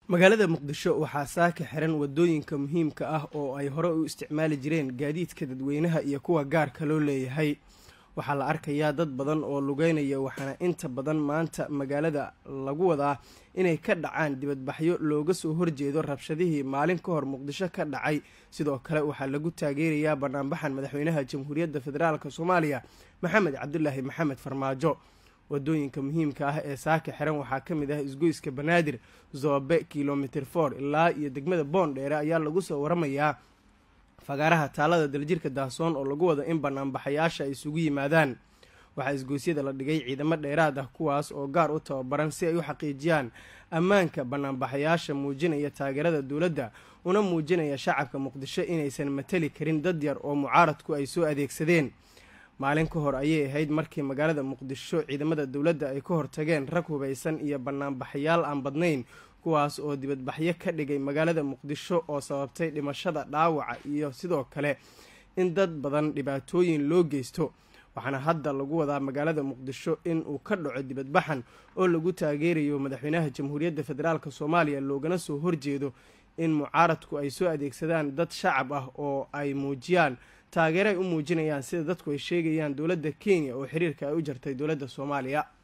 magaalada muqdisho waxaa saaka xiran wadooyinka muhiimka ah oo ay hore u isticmaali jireen gaadiidka dadweynaha iyo kuwa gaarka loo leeyahay waxaa la arkayaa dad badan oo lugeynaya waxaana inta badan maanta magaalada lagu wadaa inay ka dhacaan dibadbaxyo looga soo horjeedo rabshadihii maalin ka hor muqdisho ka dhacay sidoo kale waxaa lagu taageerayaa banaanbaxan madaxweynaha jamhuuriyadda federaalk soomaaliya maxamed cabdulaahi maxamed farmaajo wadooyinka muhiimka ah ee saaka xiran waxaa ka mid ah isgoyska banaadir zoobe kilomitr for ilaa iyo degmada boondheere ayaa lagu soo waramayaa fagaaraha taalada daljirka daasoon oo lagu wado in banaanbaxayaasha ay isugu yimaadaan waxaa isgoysyada la dhigay ciidamo dheeraad ah kuwaas oo gaar u tababaran si ay u xaqiijiyaan ammaanka banaanbaxayaasha muujinaya taageerada dowladda una muujinaya shacabka muqdisho inaysan matali karin dad yar oo mucaaradku ay soo adeegsadeen maalin ka hor ayay ahayd markii magaalada muqdisho ciidamada dowladda ay ka hortageen rag hubaysan iyo banaanbaxayaal aan badnayn kuwaas oo dibadbaxyo ka dhigay magaalada muqdisho oo sababtay dhimashada dhaawaca iyo sidoo kale in dad badan dhibaatooyin loo geysto waxaana hadda lagu wadaa magaalada muqdisho in uu ka dhaco dibadbaxan oo lagu taageerayo madaxweynaha jamhuuriyadda federaalk soomaaliya loogana soo horjeedo in mucaaradku ay soo adeegsadaan dad shacab ah oo ay muujiyaan taageero ay u muujinayaan sida dadku ay sheegayaan dowladda kenya oo xiriirka ay u jartay dowladda soomaaliya